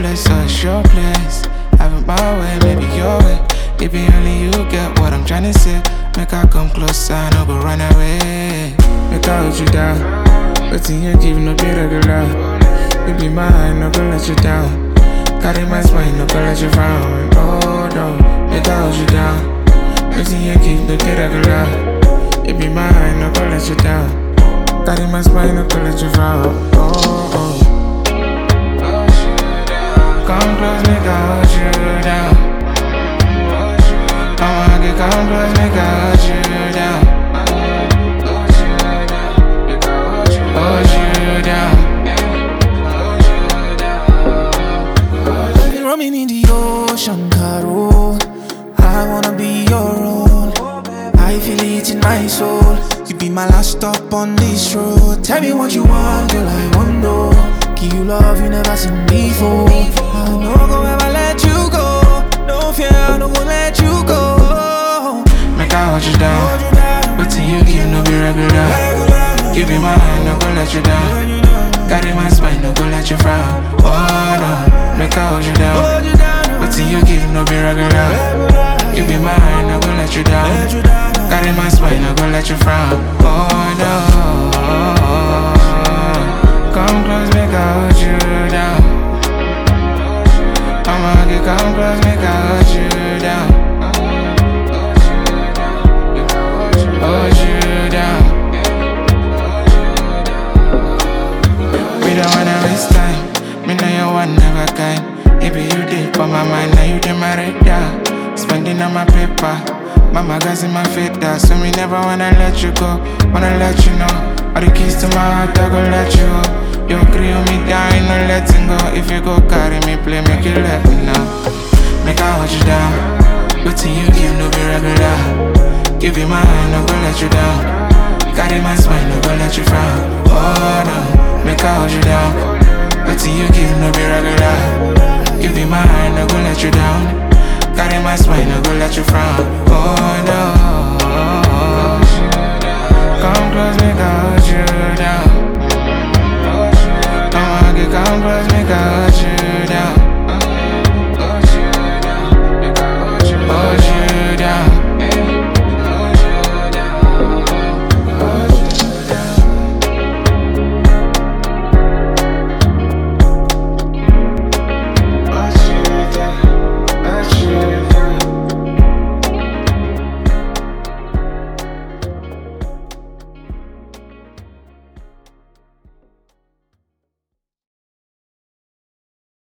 place or it's your place. Have it my way, maybe your way. Maybe only you get what I'm tryna say. Make I come closer, no go run away. Make I hold you down. But in you give no be regular. You be mine, no go let you down. Carry my spine, no go let you frown. Oh no, make I hold you down. But in you give no be regular. You be mine, no go let you down. Carry my spine, no go let you frown. Oh, oh. Come close, make I hold you down. I'ma get come close, make I hold you down. Hold you down. Roaming in the ocean, Caro. I wanna be your own. I feel it in my soul. You be my last stop on this road. Tell me what you want, girl. I want know. Give you love you never seen before. I no go ever let you go. No fear, I no go let you go. Make I hold you down. But till you give no be regular. You be mine, no go let you down. Carry my spine, no go let you frown. Oh no, make I hold you down. But till you give no be regular. You be mine, no go let you down. Carry my spine, no go let you frown. Oh no. Come close, make I hold you down. I'ma get come close, make I hold you down. Hold you down. We don't wanna waste time. Me know you want never kind. If you did for my mind, now you did my radar. Spending on my paper. My magazine, my fader. So me never wanna let you go. Wanna let you know. All the keys to my heart, I go let you go. You agree with me down, no letting go. If you go carry me, play, make you let me know. Make I hold you down. But till you give no be regular. Give you my hand, no go let you down. Carry my spine, no go let you frown. Oh no, make I hold you down. But till you give no be regular. Give you my hand, no go let you down. Carry my spine, no go let you frown.